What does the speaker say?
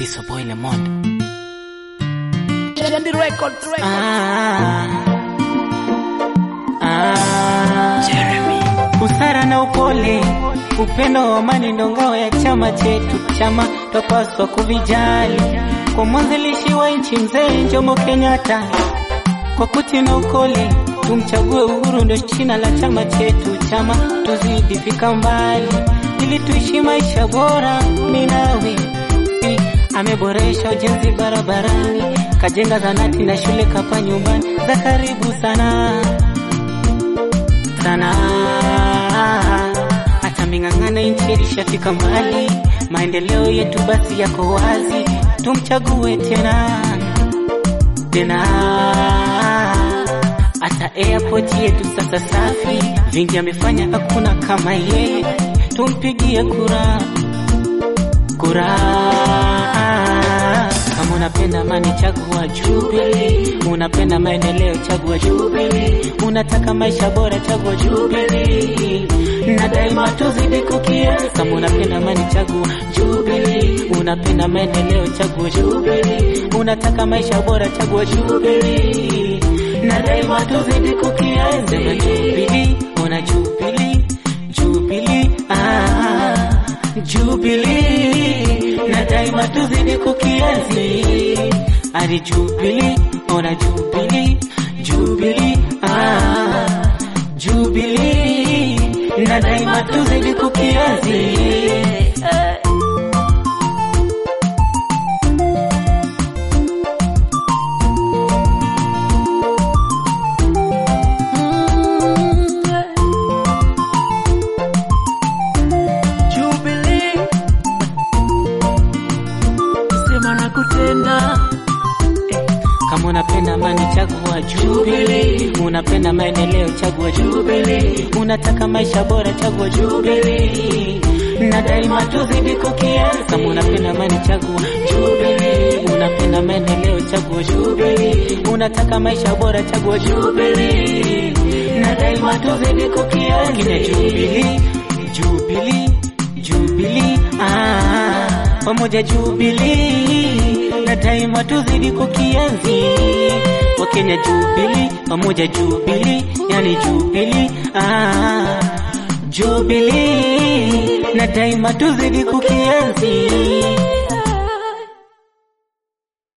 It's a boy Lemond. Yendi record, record. Ah, ah, Jeremy. Busara na upole, upendo wa amani ndo ngao ya chama chetu. Chama twapaswa kuvijali, kwa mwanzilishi wa nchi mzee Jomo Kenyatta. Kwa kuti na ukole, tumchague Uhuru ndo china la chama chetu. Chama tuzidi fika mbali, ili tuishi maisha bora. Minawe si ameboresha ujenzi barabarani, kajenga zanati na shule kapa nyumbani za karibu sana sana. Hata ming'ang'ana nchi ilishafika mbali, maendeleo yetu basi yako wazi, tumchague tena tena. Hata airport yetu sasa safi, vingi amefanya, hakuna kama yeye, tumpigie kura kura. Kama unapenda amani, chagua Jubilee. Unapenda maendeleo, chagua Jubilee. Unataka maisha bora, chagua Jubilee. Na daima tuzidi kukienzi. Kama unapenda amani, chagua Jubilee. Unapenda maendeleo, chagua Jubilee. Unataka maisha bora, chagua Jubilee. Na daima tuzidi kukienzi. Sema Jubilee, ona Jubilee, Jubilee, ah, Jubilee na daima tuzidi kukienzi ari Jubilee, ona Jubilee, Jubilee, ah, Jubilee na daima tuzidi kukienzi Jubilee. Sema na kutenda. Kama unapenda amani chagua Jubilee, unapenda maendeleo chagua Jubilee, unataka maisha bora chagua Jubilee, na daima tuzidi kukienzi. Kama unapenda amani chagua Jubilee, unapenda maendeleo chagua Jubilee, unataka maisha bora chagua Jubilee, na daima tuzidi kukienzi. Kina Jubilee, Jubilee, Jubilee, ah, pamoja Jubilee na daima tuzidi kukienzi Wakenya Jubilee pamoja Jubilee, yani Jubilee ah, Jubilee na daima tuzidi kukienzi